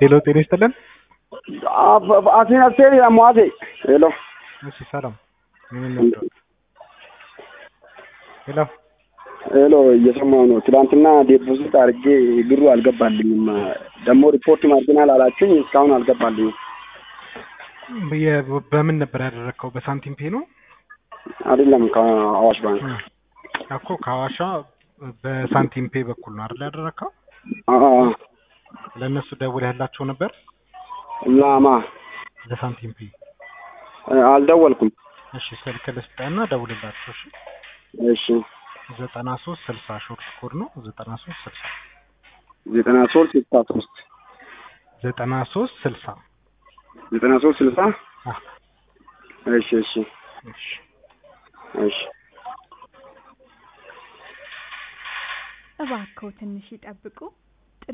ሄሎ ጤና ይስጥልን። አሴን አሴን ሟዜ ሄሎ እሺ ሰላም። ምን ነበር? ሄሎ ሄሎ እየሰማሁ ነው። ትናንትና ዴፖዚት አድርጌ ብሩ አልገባልኝም። ደግሞ ሪፖርት ማርጂናል አላችሁኝ እስካሁን አልገባልኝም። የ- በምን ነበር ያደረግከው? በሳንቲም ፔ ነው አይደለም ከአዋሽ ባንክ እኮ ከሐዋሻ በሳንቲም ፔ በኩል ነው አይደል ያደረግከው? አ- አ- ለእነሱ ደውለህ ያላቸው ነበር ላማ ለሳንቲም ፔ? አልደወልኩም። እሺ ስልክ ልስጥህና ደውልላቸው። እሺ እሺ ዘጠና ሶስት ስልሳ ሾርት ኮድ ነው ዘጠና ሶስት ስልሳ ዘጠና ሶስት ስልሳ ሶስት ዘጠና ሶስት ስልሳ ዘጠና ሶስት ስልሳ አ እሺ እሺ እሺ እሺ እባክዎ ትንሽ ይጠብቁ።